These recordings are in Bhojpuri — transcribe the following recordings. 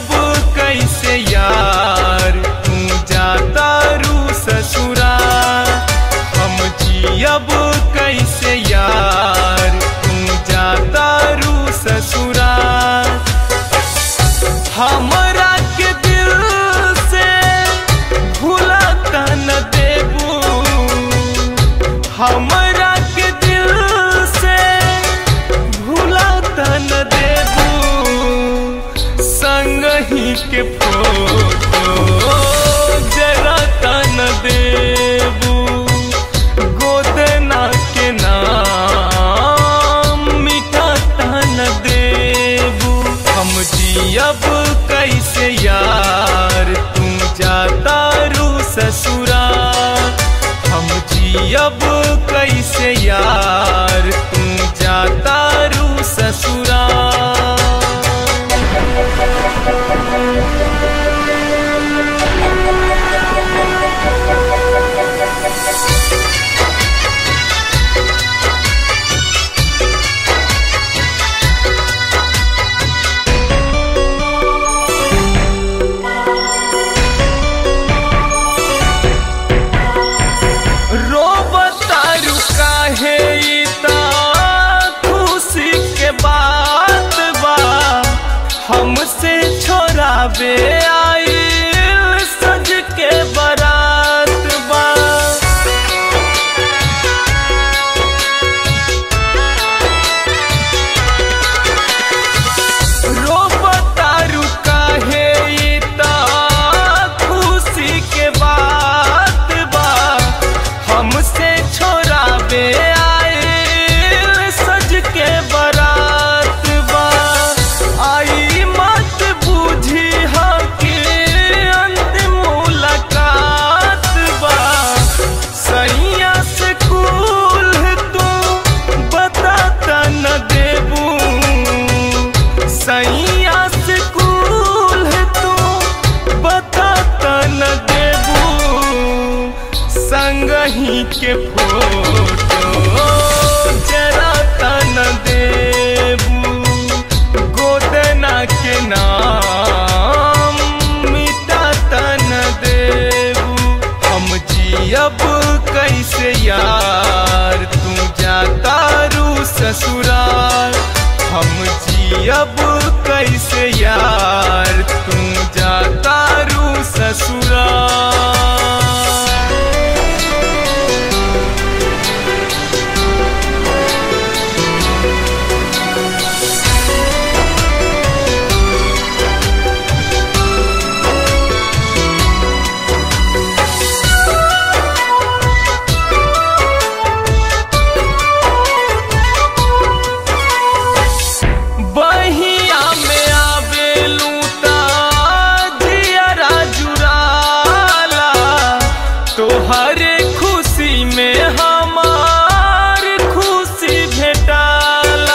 जियब कैसे यार तू जाता रू ससुरा हम जियब कैसे यार तू जाता रू ससुरा हमरा के दिल से भूलता न देबू हमरा के दिल से भूलता न देबू संग ही के फोटो जरा तन देबू गोदना के नाम मिठा तन देबू हम जियब कैसे यार तू जाता रू ससुरा हम जियब कैसे यार तू जाता रू ससुरा रोबतारू काहे इता खुशी के बात बा हमसे छोड़ाबे आइल सज के बारात बा रोबतारू काहे इता खुशी के बात बा हमसे छोड़ाबे आइल सज के बारात बा आई मत बूझी हा कि अंतिम मुलाकात बा सैया से कुल तू बताता न देबू सैया से कुल तू बताता न देबू संग ही के फोटो जरा तन देबू गोदना के नाम मिटा तन देबू हम जियब कैसे यार तू जाता रू ससुराल हम जियब कैसे यार तू जाता रू ससुराल बहिया में आवेलू ता जियरा जुराला तोहरे खुशी में हमार खुशी भेटाला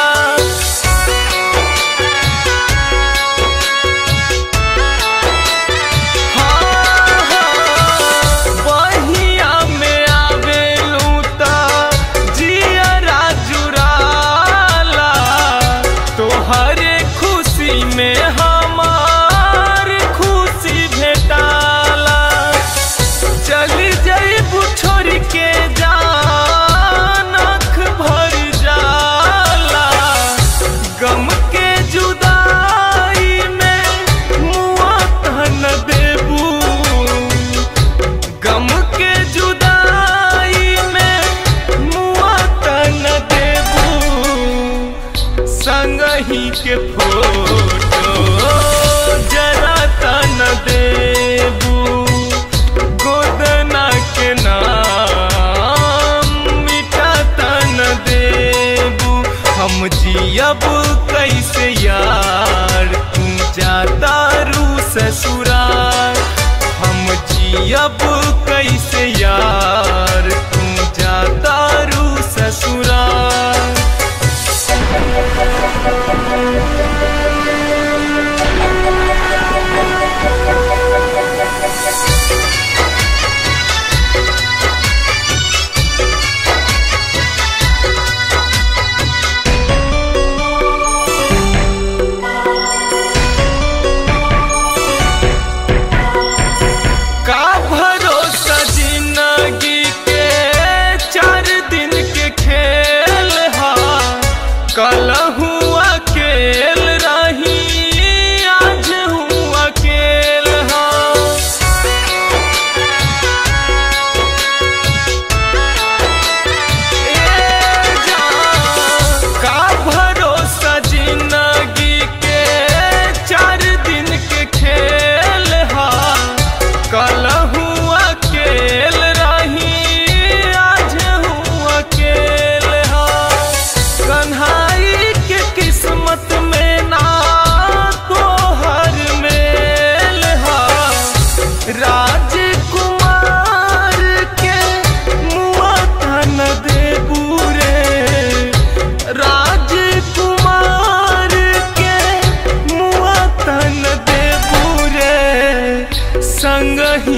हाँ, हाँ, बहिया में आवेलू ता जियरा जुराला तोहरे खुशी में हमार खुशी भेटाला चली जईबू छोड़ के जान आँख भर जाला गम के जुदाई में मुआ तन देबू गम के जुदाई में मुआ तन देबू संग ही के फोटो जरा तन देबू गोदना के नाम मिठा तन देबू हम जियब कैसे यार तू जाता रू ससुराल हम जियब कैसे यार तू जाता रू ससुराल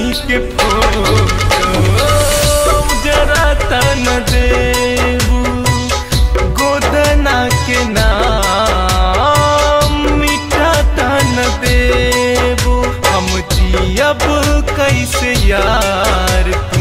के फोटो जरा तन देबू गोदना के नाम मीठा तन देबू हम जियब कैसे यार तू